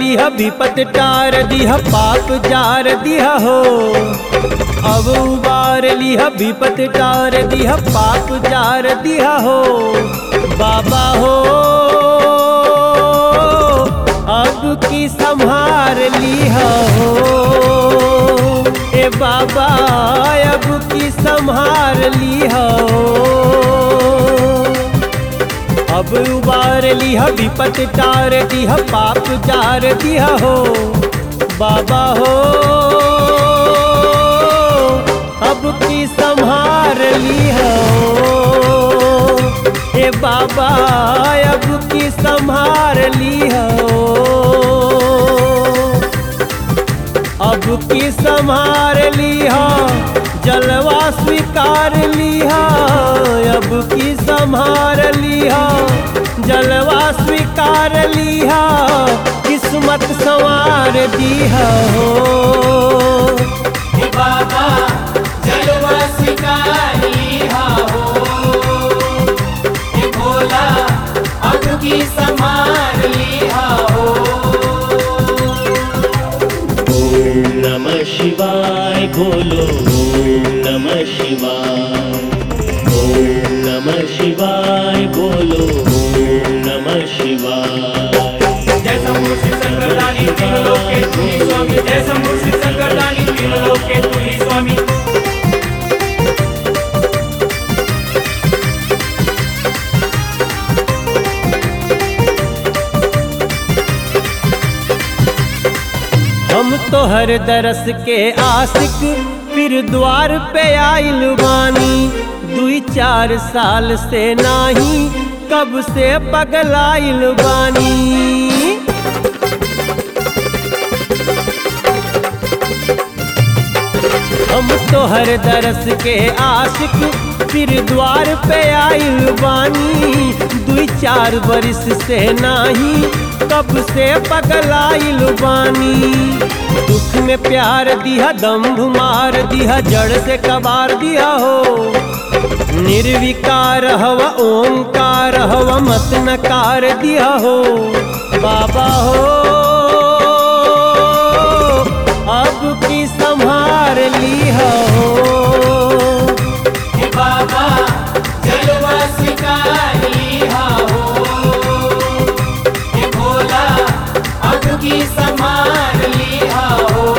दिया विपत टार दिया पाप जार दिया हो अब उबार लिया विपत टार दिया पाप जार दिया हो बाबा हो अब की संभार लिया हो ए बाबा अब की संभार लिया हो अब उबार लिया विपत टार दिया पाप जार दिया हो बाबा हो अब की संभार लिया हो ए बाबा अब की संभार लिया हो अब की संभार लिहा जलवा स्वीकार लिहा अब की संभार लिहा जलवा स्वीकार लिहा किस्मत संवार दिया हो हे बाबा जलवा शिकारी हो हे भोला अब की संभाल लिया हो ओम नमः शिवाय बोलो ओम नमः शिवाय ओम नमः शिवाय बोलो ओम नमः शिवाय जय शंभु श्री शंकरदानी तीन लोके तू ही स्वामी जय शंभु श्री शंकरदानी तीन लोके तू ही स्वामी हम तो हर दरस के आशिक फिर द्वार पे आइल बानी दुई चार साल से नाही कब से पगलाइल बानी हम तो हर दरस के आशिक फिर द्वार पे आइल बानी दुई चार बरिस से नाही कब से पगलाइल बानी दुख में प्यार दिया दम्भ मार दिया जड़ से कबार दिया हो निर्विकार हव ओंकार हव मत नकार दिया हो बाबा हो अब की संभार लिया हो हे बाबा जलवा शिकारी हो हे भोला अब की संभाल लिया हो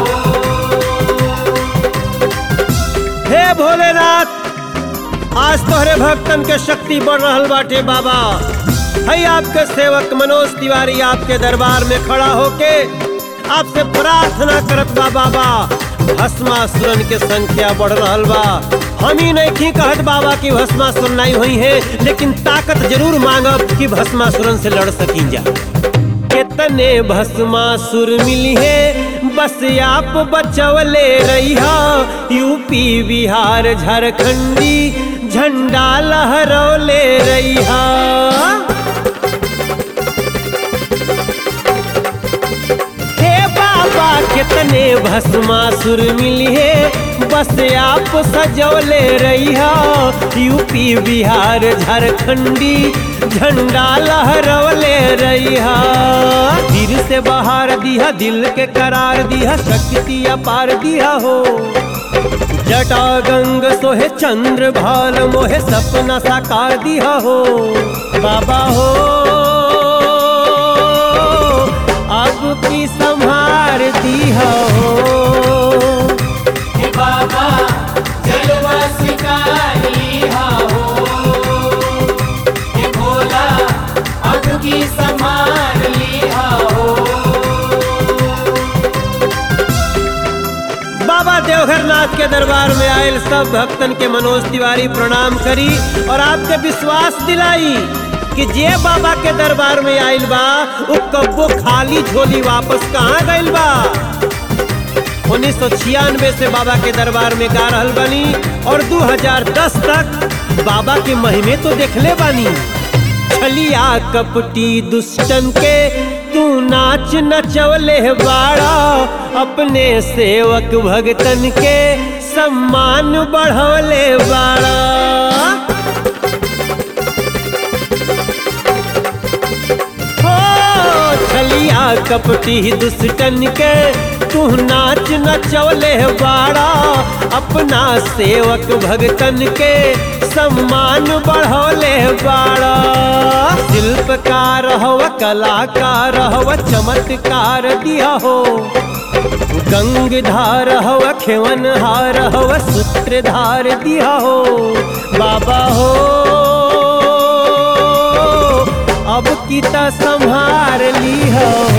हे भोलेनाथ आज तोहरे भक्तन के शक्ति बढ़ रहल बाटे बाबा है आपके सेवक मनोज तिवारी आपके दरबार में खड़ा होके आपसे प्रार्थना करत बा बाबा भस्मासुरन के संख्या बढ़ रहल बा हम ही नहीं की कहत बाबा की भस्मासुर नहीं हुई है लेकिन ताकत जरूर मांगब कि भस्मासुरन से लड़ सकी जा कितने भस्मासुर मिली है बस आप बचवले रहिया यूपी बिहार झारखंडी झंडा लहरौले रहिया हे बाबा कितने भस्मासुर मिली है बस आप सजौले रहिया यूपी बिहार झारखंडी झंडा लहरवले रहिया दिल से बाहर दिया दिल के करार दिया शक्ति अपार दिया हो जटा गंग सोहे चंद्र भाल मोहे सपना साकार दिया हो बाबा हो अब की संभार दिया हो हे बाबा जलवा शिकारी हो हे भोला अब की संभाल लिया हो बाबा देवघर नाथ के दरबार में आयल सब भक्तन के मनोज तिवारी प्रणाम करी और आपके विश्वास दिलाई कि जे बाबा के दरबार में आयल बा वो कब्बो खाली झोली वापस कहाँ गइल बा उन्नीस सौ छियानवे से बाबा के दरबार में गा रहल बानी और 2010 तक बाबा के महिमे तो देखले बानी छलिया कपटी दुष्टन के तू नाच नचवले बाड़ा अपने सेवक भगतन के सम्मान बढ़वले बाड़ा हो छलिया बिना कपटी दुष्टन के तू नाच नचौले बाड़ा अपना सेवक भगतन के सम्मान बढ़ौले बाड़ा शिल्पकार हव कलाकार हव चमत्कार दिया हो गंगधार हव खेवन हार हव सूत्रधार दिया हो बाबा हो अब की त संभार ली हो